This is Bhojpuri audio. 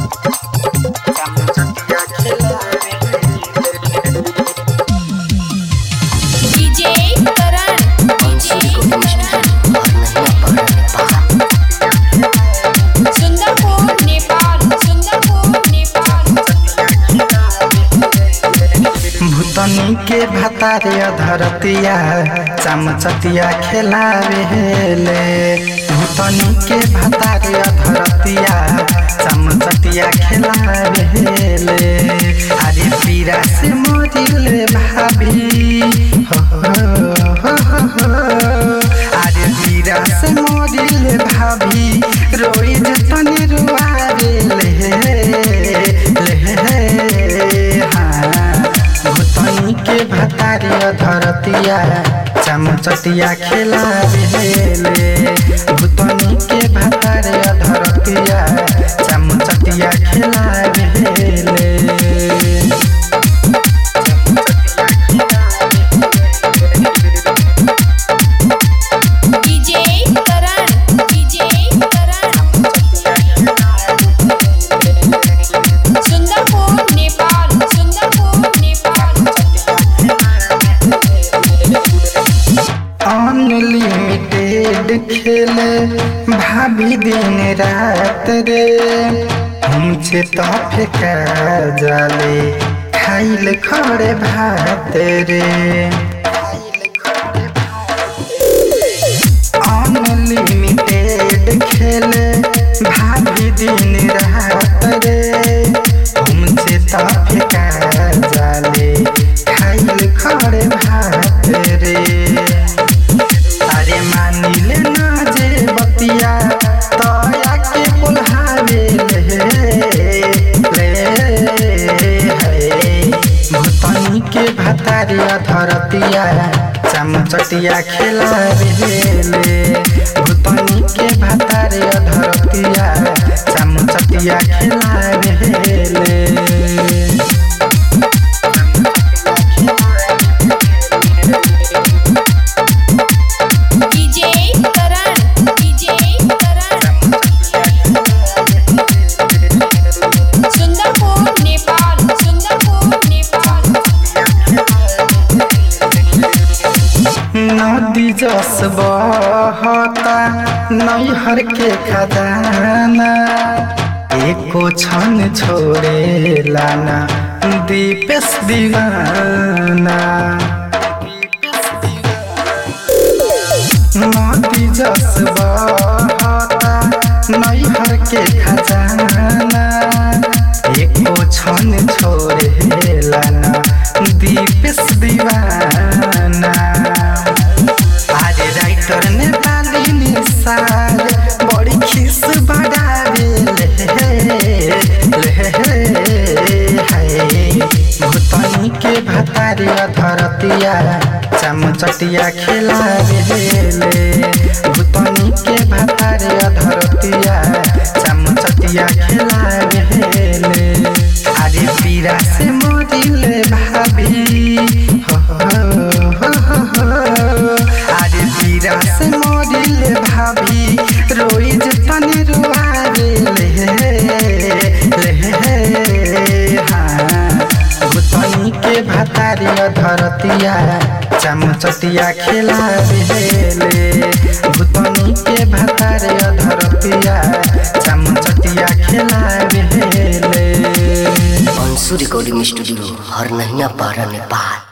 डीजे करण डीजे सुंदरपुर नेपाल सुंदरपुर नेपाल भूतनी के भतारे धरतिया चमचतिया खेलावेले भूतनी के भतारे धरतिया चमचतिया खेलावेले अरे पीरा से मोरिले भाभी हो हो हो हो हो। अरे पीरा से मोरिले भाभी रोई जतनी रुआवेले ले हाँ भूतनी के भतारिया धरतिया चमचटिया खेला बेले भूतनी के भतारिया धरतिया चमचटिया खेला बेले DJ Karan DJ Karan Sundarpur Nepal Sundarpur Nepal unlimited खेले भाभी दिन रात रे हमसे तो फेंका जाले खाइल खड़े भात रे अनलिमिटेड खेले भाभी दिन रात रे हमसे तो फेंका जाले खाइल खड़े भात रे अरे मानिले ना जे बतिया तया के बुल्हावे ले ले हे भूतनी के भतारिया धरतिया चमचटिया खेला ले भूतनी के भतारिया धरतिया चमचटिया खेला ले डीजे करण डीजे करण सुंदरपुर नेपाल सुंदरपुर नेपाल नदी जस बहता नैहर के खजाना एको क्षण छोड़े लाना दीपेश दीवाना नदी जस बहता नैहर के खजाना एको क्षण छोड़े लाना दीपेश दीवाना अरे राइटर ने पाली निसार बड़ी खिस बढ़ावे ले ले हाय भूतनी के भतारिया धरतिया चमचटिया खेला ले भूतनी के भतारिया धरतिया चमचटिया खेला ले अरे पीरा से मोरिले भाभी हो हो हो हो हो। अरे पीरा से मोरिले भाभी रोई जतनी रुआवे ले ले हाँ भूतनी के भतारिया धरतिया चमचटिया खेला ले भूतनी के भतारिया धरतिया चमचटिया खेला ले अंशु रिकॉर्डिंग स्टूडियो हर नहिया पारा नेपाल